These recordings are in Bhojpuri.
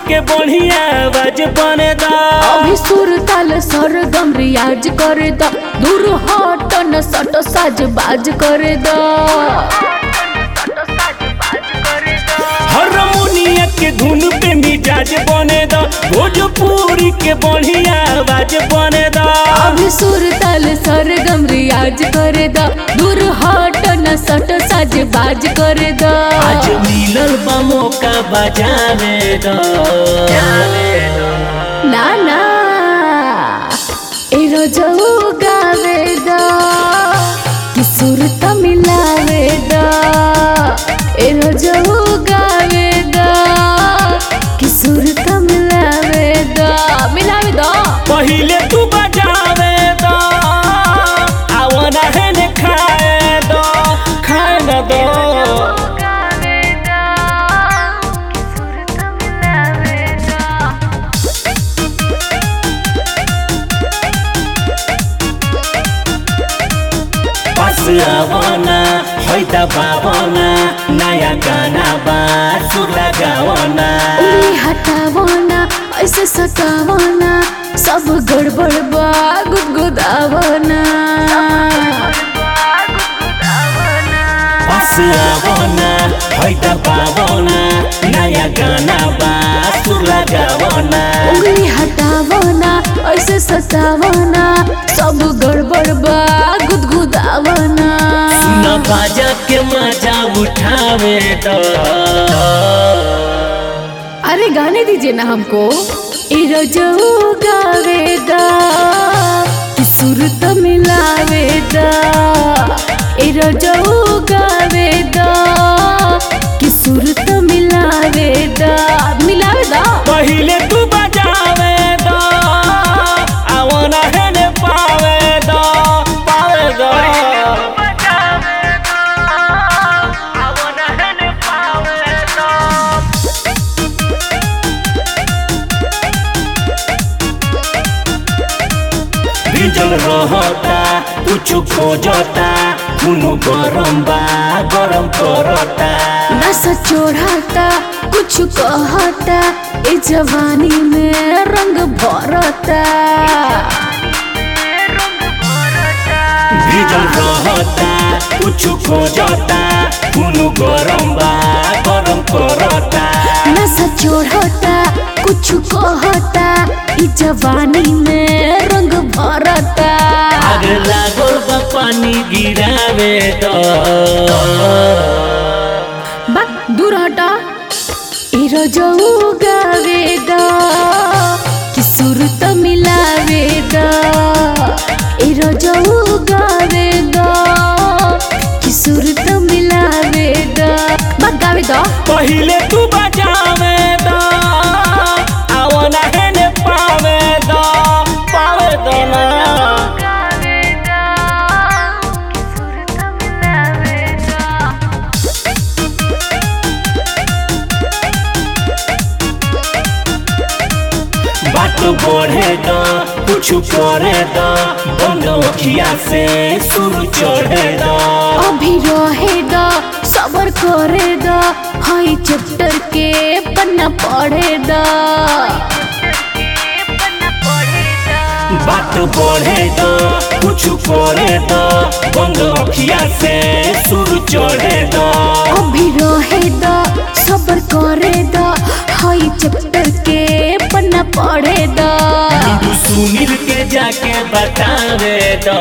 के बढ़िया आवाज बने दा अभी सुर ताल सरगम रियाज करे द दूर हट न सट साज बाज करे द हारमोनिया के धुन पे मिजाज बने दा भोजपुरी के बढ़िया आवाज बने दा अभी सुर ताल सरगम रियाज करे द दूर हट न सट साज बाज करे द आज मिलल बा मौका बजावे दा ना ना ए रोजऊ गावे द कि सुर त मिलावे द ए रोजऊ गावे द कि सुर त मिलावे द मिलावे द पहिले तू बजावे दा आवना है ने खाए दा खाए न दो पास आवना हैदा बाबना नया गाना बा सुर लगावना उंगली हटावना ऐसे सतावना सब गड़बड़ बा गुदगुदावना पास आवना हैदा बाबना नया गाना बा सुर लगावना उंगली हटावना ऐसे सतावना सब गड़बड़ बा गुदगुदावना न बाजा के मजा उठावे दा अरे गाने दीजिए ना हमको ए रजऊ गावे दा कि सुर त मिलावे दा ए रजऊ गावे दा कि सुर त मिलावे दा मिलावे दा पहिले तू बजावे दा आवना है ने पावे दा पावे दा भिजल रहता कुछ खोजता कुनु गरम बा गरम करता नस चोढ़ाता कुछ कहता ए जवानी में रंग भरता भिजल रहता कुछ खोजता कुनु गरम बा गरम करता नस चोढ़ता कुछ कहता ई जवानी में रंग भरता आग लागल बा पानी गिरावे द बक दूर हटा ए रजऊ गावे दा कि सुर त मिलावे दा ए रजऊ गावे दा कि सुर त मिलावे दा बक गावे दा पहिले तू बजावे द आवना है ने पावे द पावे द ना बात बढ़े द कुछ करे द बंद अखिया से शुरू चढ़े द अभी रहे दा सबर करे दा हाई चैप्टर के पन्ना पढ़े दा बात बढ़े द कुछ करे द बंद अखिया से शुरू चढ़े द अभी रहे दा सबर करे दा हाई चैप्टर के पन्ना पढ़े दा तू सुनील के जाके बतावे द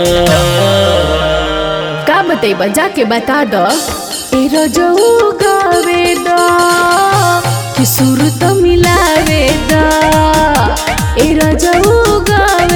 का बतेबा जाके बता द ए रजऊ गावे दा कि सुर त मिलावे दा ए रजऊ गावे